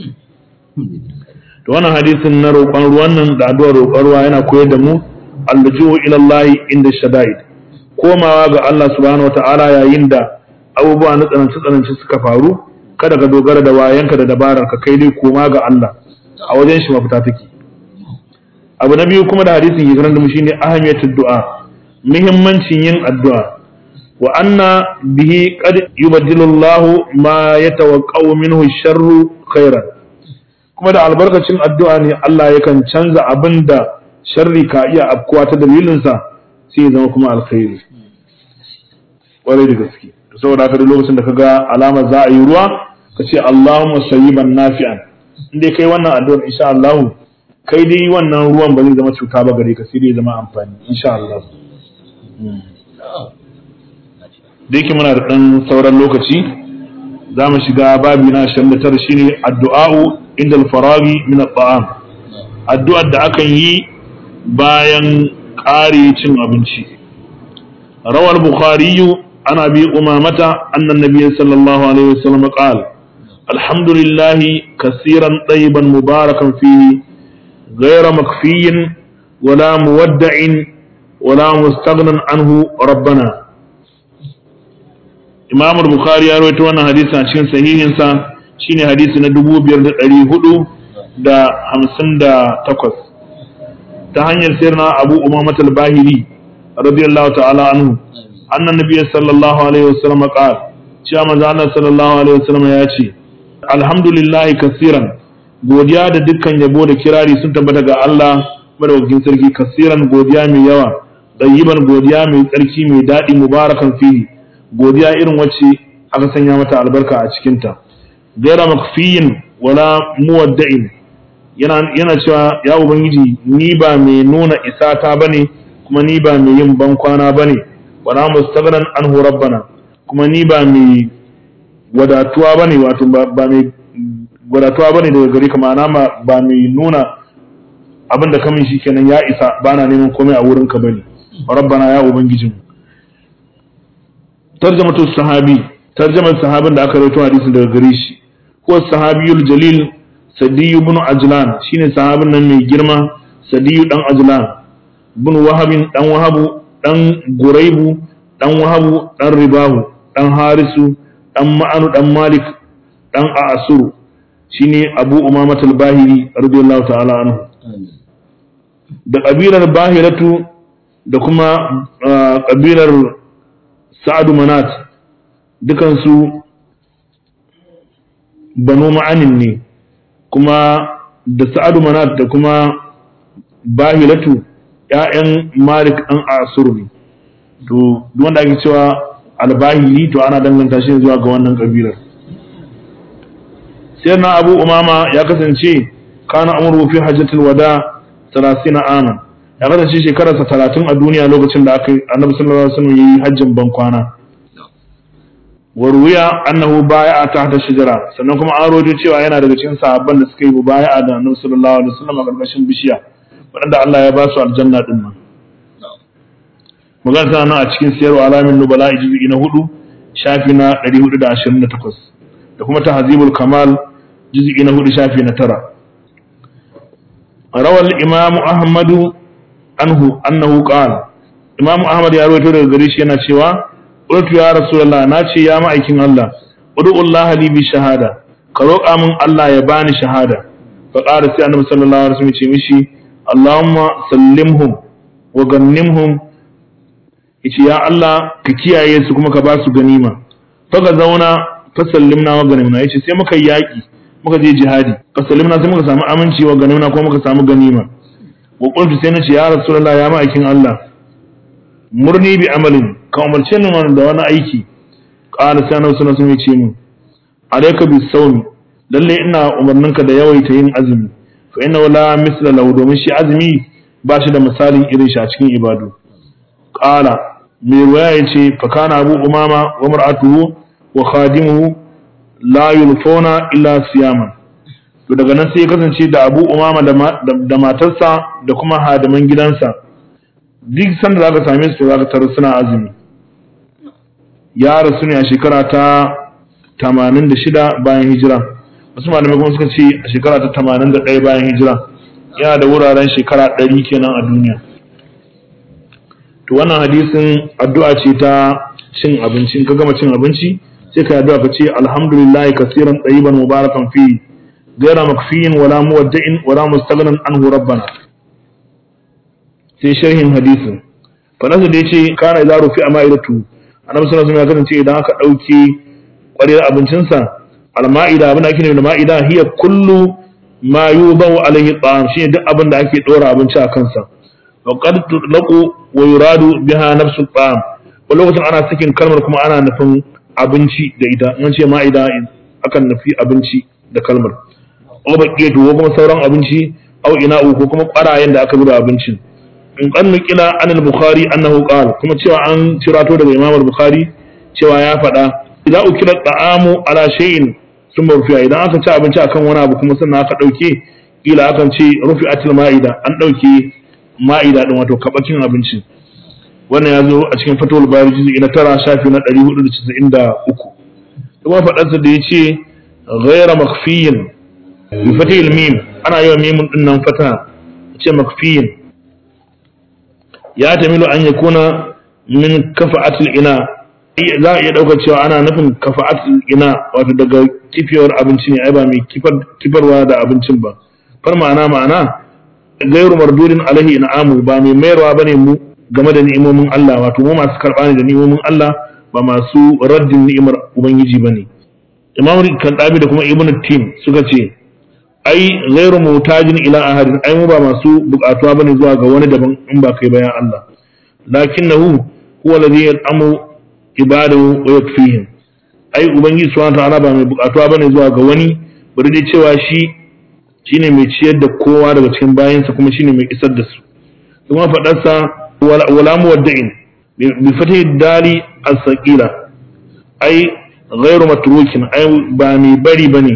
To wannan hadisin na roƙon ruwan nan da addu'ar roƙon ruwa yana koyar da mu allujuhu ila Allah inda shada'id. Komawa ga Allah subhanahu wata'ala yayin da abubuwa na tsananci tsananci suka faru kada ka dogara da wayanka da dabarar ka kai dai koma ga Allah a wajen shi mafita take abu na biyu kuma da hadisin ke karanta mu shine ahamiyatud du'a muhimmancin yin addu'a wa anna bihi qad yubaddilu Allah ma yatawaqqa'u minhu sharru khairan kuma da albarkacin addu'a ne Allah yakan canza abin da sharri ka iya afkuwa ta dalilinsa sai ya zama kuma alkhairi kwarai da gaske saboda haka duk lokacin da ka ga alamar za a yi ruwa ka ce Allahumma sayyiban nafi'an in dai kai wannan addu'ar insha Allah kai dai wannan ruwan ba zai zama cuta ba gare ka sai dai zama amfani insha Allah da yake muna da ɗan sauran lokaci za mu shiga babi na 29 shine addu'a'u inda al-faragi min at-ta'am addu'ar da akan yi bayan ƙare cin abinci rawar bukhari an abi umamata annan nabiy sallallahu alaihi wasallam qala alhamdulillah kaseeran tayyiban mubarakan fihi ghayra makfiyin wala muwadda'in wala mustaghnan anhu rabbana imam bukhari ya rawaito wannan hadisi a cikin sahihinsa shine hadisi na dubu biyar da ɗari hudu da hamsin da takwas ta hanyar sirna abu umamat al-bahiri radiyallahu ta'ala anhu annan nabiyyi sallallahu alaihi wasallam qala cewa manzo Allah sallallahu alaihi wasallam ya ce alhamdulillahi kasiran godiya da dukkan yabo da kirari sun tabbata ga Allah madaukakin sarki kasiran godiya mai yawa dayyiban godiya mai tsarki mai daɗi mubarakan fihi godiya irin wacce aka sanya mata albarka a cikinta gaira makfiyin wala muwadda'in yana yana cewa ya ubangiji ni ba mai nuna isata bane kuma ni ba mai yin bankwana bane wala mustaghnan anhu rabbana kuma ni ba mai wadatuwa bane wato ba mai wadatuwa bane daga gare ka ma'ana ba mai nuna abin da kamun shikenan ya isa bana neman komai a wurin ka bane rabbana ya ubangijin tarjamatu sahabi tarjamar sahabin da aka rawaito hadisin daga gare shi ko sahabiyul jalil sadiyu ibn ajlan shine sahabin nan mai girma sadiyu dan ajlan ibn wahabin dan wahabu dan guraibu dan wahabu dan ribahu dan harisu dan ma'anu dan malik dan asuru shine abu umamat al-bahiri radiyallahu ta'ala anhu da kabilar bahiratu da kuma kabilar sa'adu manat dukansu banu ma'anin ne kuma da sa'adu manat da kuma bahilatu ‘ya'yan malik an asur ne to wanda ake cewa albahili to ana danganta shi zuwa ga wannan kabilar sai na abu umama ya kasance kana amuru fi hajjatul wada 30 aman ya kasance shekararsa talatin a duniya lokacin da aka annabi sallallahu alaihi wasallam yayi hajjin ban kwana wa ruwiya annahu bai'a tahta shajara sannan kuma an rojo cewa yana daga cikin sahabban da suka yi bai'a da annabi sallallahu alaihi wasallam a karkashin bishiya wanda Allah ya ba su aljanna din nan magana tana a cikin siyarwa alamin nubala ijzi na hudu shafi na 428 da kuma tahzibul kamal juz'i na hudu shafi na tara rawal imam ahmadu anhu annahu qala imam ahmad ya rawaito daga gare shi yana cewa qultu ya rasulullah na ce ya ma'aikin Allah ud'u Allah li bi shahada ka roƙa min Allah ya bani shahada fa qala sai annabi sallallahu alaihi wasallam ya ce mishi Allahumma sallimhum wa gannimhum yace ya Allah ka kiyaye su kuma ka ba su ganima fa ga zauna fa sallimna wa ganimna yace sai muka yaki muka je jihadi fa sallimna sai muka samu aminci wa ganimna kuma muka samu ganima wa qultu sai nace ya rasulullah ya ma'aikin Allah murni bi amalin ka umarce ni da wani aiki qala sai annabi sallallahu alaihi wasallam ya ce min alayka bis sawmi lalle ina umarninka da yawaita yin azumi fa inna la misla lahu domin shi azumi ba shi da misalin irin shi a cikin ibadu qala mai ruwaya yace fa kana abu umama wa mar'atuhu wa khadimuhu la yulfuna illa siyaman to daga nan sai ya kasance da abu umama da matarsa da kuma hadiman gidansa duk sanda zaka same su zaka tarar suna azumi ya rasu ne a shekara ta 86 bayan hijira wasu malamai kuma suka ce a shekara ta 81 bayan hijira yana da wuraren shekara 100 kenan a duniya to wannan hadisin addu'a ce ta cin abinci in ka gama cin abinci sai ka addu'a ka ce alhamdulillahi kaseeran tayyiban mubarakan fi ghayra makfiyin wala muwadda'in wala mustaghnan anhu rabbana sai sharhin hadisin fanasa da yace kana idza rufi ama'idatu annabi sallallahu alaihi wasallam ya kasance idan aka dauke ƙwarewar abincinsa al-ma'ida abin da ake nufi da ma'ida hiya kullu ma yudawu alaihi ta'am shine duk abin da ake dora abinci a kansa wa qad tutlaqu wa yuradu biha nafsu ta'am wani lokacin ana sakin kalmar kuma ana nufin abinci da ita in ce ma'ida akan nufi abinci da kalmar aw baqiyatu ko kuma sauran abinci aw ina'u ko kuma ƙwarayen da aka zuba abincin in kan nukila an al-bukhari annahu qala kuma cewa an cirato daga imam al-bukhari cewa ya faɗa idan ukila ta'amu ala shay'in sun rufiya idan aka ci abinci akan wani abu kuma sannan aka dauke kila akan ce rufi'atul ma'ida an dauke ma'ida din wato kabakin abinci wannan ya zo a cikin fatawul bari juz'i na tara shafi na 493 kuma faɗarsa da ya ce ghayra makhfiyin bi fatihil mim ana yawan mimun din nan fata ce makhfiyin ya tamilu an yakuna min kafa'atul ina za a iya ɗaukar cewa ana nufin kafa'atul ina wato daga kifiyar abinci ne ai ba mai kifarwa da abincin ba far ma'ana ma'ana gairu mardudin alaihi in'amu ba mai mayarwa bane mu game da ni'imomin Allah wato mu masu karɓa ne da ni'imomin Allah ba masu raddin ni'imar ubangiji bane imam kandabi da kuma ibnu tim suka ce ai gairu mutajin ila ahadin ai mu ba masu bukatuwa bane zuwa ga wani daban in ba kai bayan Allah lakinnahu huwa alladhi yal'amu ibadahu wa yakfihim ai ubangiji subhanahu ta'ala ba mai bukatuwa bane zuwa ga wani bari dai cewa shi shine mai ciyar da kowa daga cikin bayansa kuma shine mai isar da su kuma fadarsa wala muwadda'in bi fatih dali as-saqila ai ghairu matrukin ai ba mai bari bane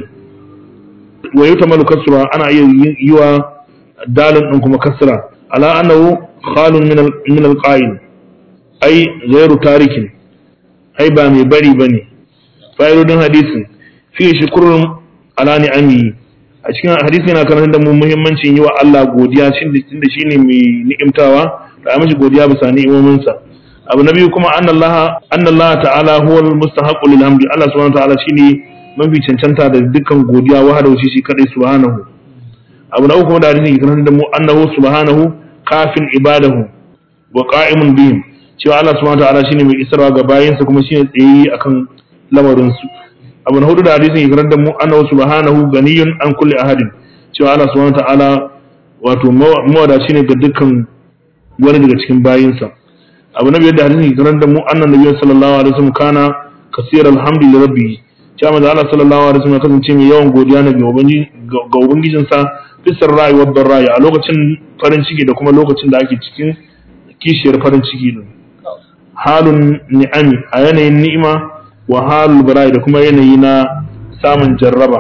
wa yutamalu kasra ana iya yi wa dalin din kuma kasra ala annahu khalun min al-qa'il ai ghairu tarikin ai ba mai bari ba ne fa'idodin hadisin fi shukurun ala ni'ami a cikin hadisi yana karanta da mu muhimmancin yi wa Allah godiya tunda shi ne mai ni'imtawa da a mashi godiya bisa ni'imominsa abu na biyu kuma annallaha annallaha ta'ala huwa al-mustahaqqu lil hamdi Allah subhanahu wa ta'ala shine mafi cancanta da dukkan godiya wahada shi shi kadai subhanahu abu na uku kuma da hadisi ke karanta da mu annahu subhanahu kafin ibadahu wa qa'imun bihim cewa Allah subhanahu wataala shine mai isarwa ga bayinsa kuma shine tsayi akan lamarin su abu na hudu da hadisin ikrar da mu annahu subhanahu ganiyun an kulli ahadin cewa Allah subhanahu wataala wato mawadaci ne ga dukkan wani daga cikin bayinsa abu na biyar da hadisin ikrar da mu annan nabi sallallahu alaihi wasallam kana kasir alhamdu li rabbi cewa manzo Allah sallallahu alaihi wasallam kasance mai yawan godiya ne ga ubangiji ga ubangijinsa fisar rayuwar barrayi a lokacin farin ciki da kuma lokacin da ake cikin kishiyar farin ciki din halun ni'ami a yanayin ni'ima wa halul bara'i da kuma yanayi na samun jarraba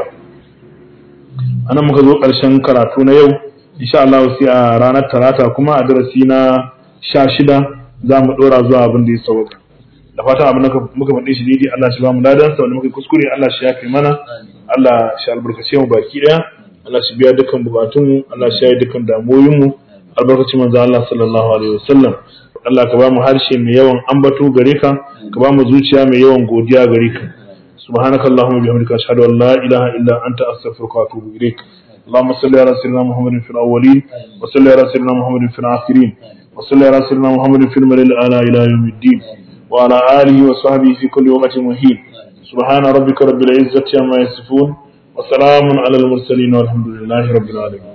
anan muka zo ƙarshen karatu na yau insha Allah sai a ranar talata kuma a darasi na sha shida za mu ɗora zuwa abin da ya sauka da fatan abin da muka faɗi shi daidai Allah shi ba mu ladan sa wanda muka kuskure Allah shi yafe mana Allah shi albarkace mu baki ɗaya Allah shi biya dukkan bukatun Allah shi yayi dukkan damuwoyin mu albarkacin manzo Allah sallallahu alaihi wasallam Allah ka ba mu harshe mai yawan ambato gare ka ka ba mu zuciya mai yawan godiya gare ka subhanaka allahumma bihamdika ashhadu an la ilaha illa anta astaghfiruka wa atubu ilaik اللهم صل على سيدنا محمد في الاولين وصل على سيدنا محمد في الاخرين وصل على سيدنا محمد في الملل الاعلى الى يوم الدين وعلى اله وصحبه في كل وقت مهين سبحان ربك رب العزه عما يصفون وسلام على المرسلين والحمد لله رب العالمين